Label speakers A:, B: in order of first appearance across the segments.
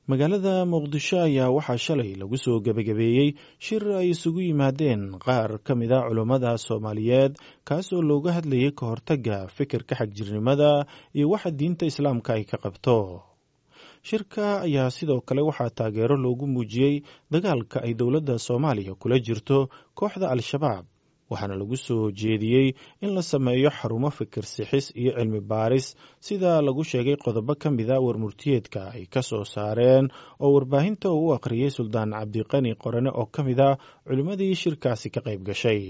A: magaalada muqdisho ayaa waxaa shalay lagu soo gebagabeeyey shir ay isugu yimaadeen qaar ka mid a culummada soomaaliyeed kaas oo looga hadlayay ka hortagga fikirka xagjirnimada iyo waxa diinta islaamka ay ka qabto shirka ayaa sidoo kale waxaa taageero loogu muujiyey dagaalka ay dowladda soomaaliya kula jirto kooxda al-shabaab waxaana lagu soo jeediyey in la sameeyo xarumo fikir sixis iyo cilmi baaris sida lagu sheegay qodobo ka mid a warmurtiyeedka ay ka soo saareen oo warbaahinta uu u akhriyey suldaan cabdiqani qorane oo ka mid a culimmadii shirkaasi ka qayb gashay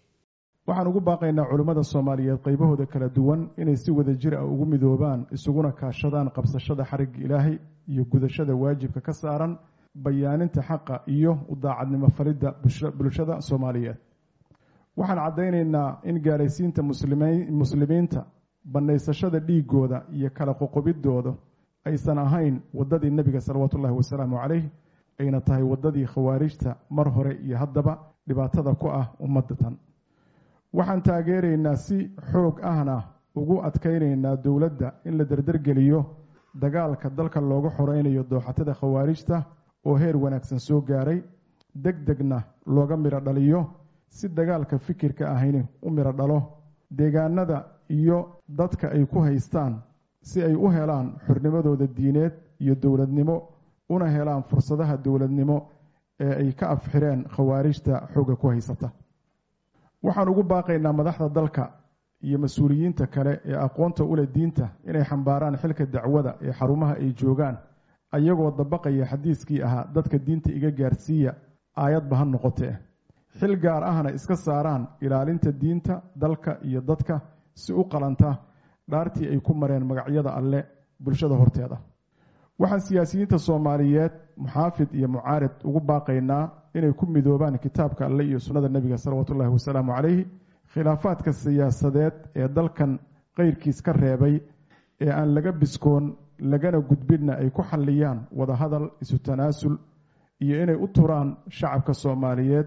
B: waxaan ugu baaqaynaa culimmada soomaaliyeed qaybahooda kala duwan inay si wada jir ah ugu midoobaan isuguna kaashadaan qabsashada xarigga ilaahay iyo gudashada waajibka ka saaran bayaaninta xaqa iyo u daacadnimo faridda bulshada soomaaliyeed waxaan caddaynaynaa in gaaraysiinta muslimiinta bannaysashada dhiigooda iyo kala qoqobidooda aysan ahayn waddadii nebiga salawaatu ullahi wasalaamu calayh ayna tahay waddadii khawaarijta mar hore iyo haddaba dhibaatada ku ah ummadda tan waxaan taageeraynaa si xoog ahna ugu adkaynaynaa dowladda in la derdergeliyo dagaalka dalka looga xoreynayo dooxatada khawaarijta oo heer wanaagsan soo gaaray deg degna looga midho dhaliyo si dagaalka fikirka ahayni u midho dhalo deegaanada iyo dadka ay ku haystaan si ay u helaan xornimadooda diineed iyo dowladnimo una helaan fursadaha dowladnimo ee ay ka afxireen khawaarijta xooga ku haysata waxaan ugu baaqaynaa madaxda dalka iyo mas-uuliyiinta kale ee aqoonta ule diinta inay xambaaraan xilka dacwada ee xarumaha ay joogaan ayagoo dabaqaya xadiiskii ahaa dadka diinta iga gaarsiiya aayadba ha noqotee xil gaar ahna iska saaraan ilaalinta diinta dalka iyo dadka si u qalanta dhaartii ay ku mareen magacyada alle bulshada horteeda waxaan siyaasiyiinta soomaaliyeed muxaafid iyo mucaarid ugu baaqaynaa inay ku midoobaan kitaabka alle iyo sunnada nebiga salawaatu ullahi wasalaamu calayhi khilaafaadka siyaasadeed ee dalkan qeyrkiis ka reebay ee aan laga biskoon lagana gudbinna ay ku xalliyaan wadahadal isu tanaasul iyo inay u turaan shacabka soomaaliyeed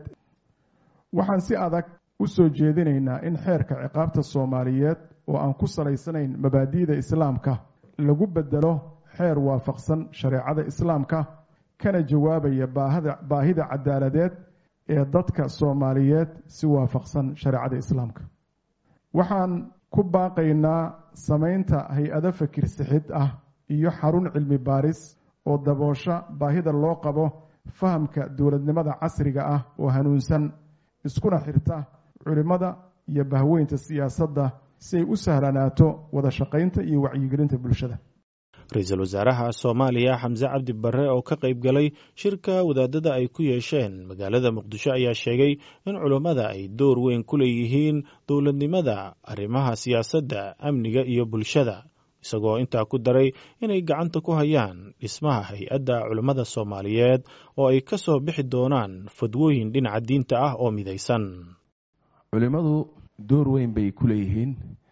B: waxaan si adag u soo jeedinaynaa in xeerka ciqaabta soomaaliyeed oo aan ku salaysanayn mabaadi'da islaamka lagu bedelo xeer waafaqsan shareecada islaamka kana jawaabaya baahida cadaaladeed ee dadka soomaaliyeed si waafaqsan shareecada islaamka waxaan ku baaqaynaa samaynta hay-ado fakir sixid ah iyo xarun cilmi baaris oo daboosha baahida loo qabo fahamka dowladnimada casriga ah oo hanuunsan iskuna xirta culimmada iyo bahweynta siyaasadda si ay u sahlanaato wada shaqaynta iyo wacyigelinta bulshada
A: ra-iisul wasaaraha soomaaliya xamse cabdi barre oo ka qayb galay shirka wadaadada ay ku yeesheen magaalada muqdisho ayaa sheegay in culummada ay door weyn ku leeyihiin dowladnimada arrimaha siyaasadda amniga iyo bulshada isagoo intaa ku daray inay gacanta ku hayaan dhismaha hay-adda culummada soomaaliyeed oo ay ka soo bixi doonaan fadwooyin dhinaca diinta ah oo midaysan
C: culimmadu door weyn bay ku leeyihiin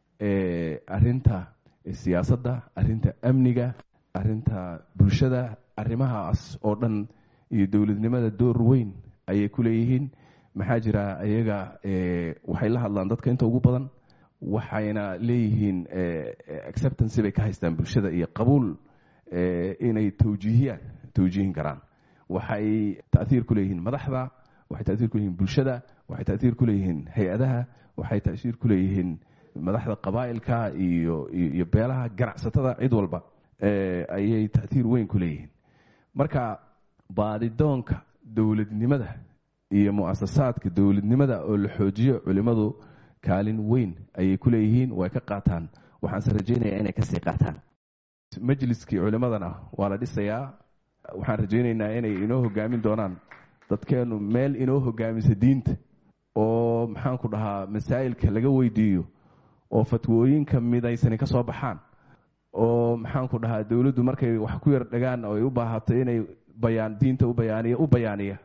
C: arinta siyaasadda arinta amniga arinta bulshada arrimahaas oo dhan iyo dowladnimada door weyn ayay ku leeyihiin maxaa jira ayaga waxay la hadlaan dadka inta ugu badan waxayna leeyihiin acceptancy bay ka haystaan bulshada iyo qabuul inay tawjiihiyaan tawjiihin karaan waxay taiir ku leeyihiin madaxda waxay taiir ku leeyihiin bulshada waxay taiir ku leeyihiin hay-adaha waxay taiir ku leeyihiin madaxda qabaa'ilka iyo iyo beelaha ganacsatada cid walba ayay taiir weyn ku leeyihiin marka baadidoonka dowladnimada iyo muasasaadka dowladnimada oo la xoojiyo culimadu kaalin weyn ayay ku leeyihiin way ka qaataan waxaanse rajaynayaa inay kasii qaataan majliskii culimadana waa la dhisayaa waxaan rajaynaynaa inay inoo hogaamin doonaan dadkeenu meel inoo hogaamisa diinta oo maxaanku dhahaa masaa'ilka laga weydiiyo oo fatwooyinka midaysani ka soo baxaan oo maxaanku dhahaa dowladdu markay wax ku yar dhagaan oo ay u baahato inay bayaan diinta u bayaaniya u bayaaniya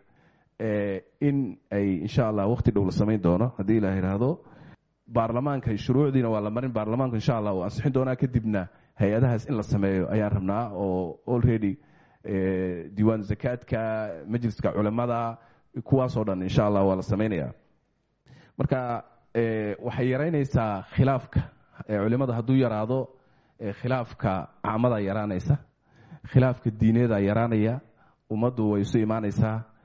C: in ay insha allah waqti dhow la samayn doono haddii ilaa yidhaahdo baarlamaanka shuruucdiina waa la marin baarlamaanku insha allah uu ansixin doonaa kadibna hay-adahaas in la sameeyo ayaan rabnaa oo already diiwaan zakaadka majliska culimada kuwaasoo dhan insha allah waa la sameynaya marka waxay yaraynaysaa khilaafka culimada hadduu yaraado khilaafka caamada yaraanaysa khilaafka diineeda yaraanaya ummaddu way isu imaanaysaa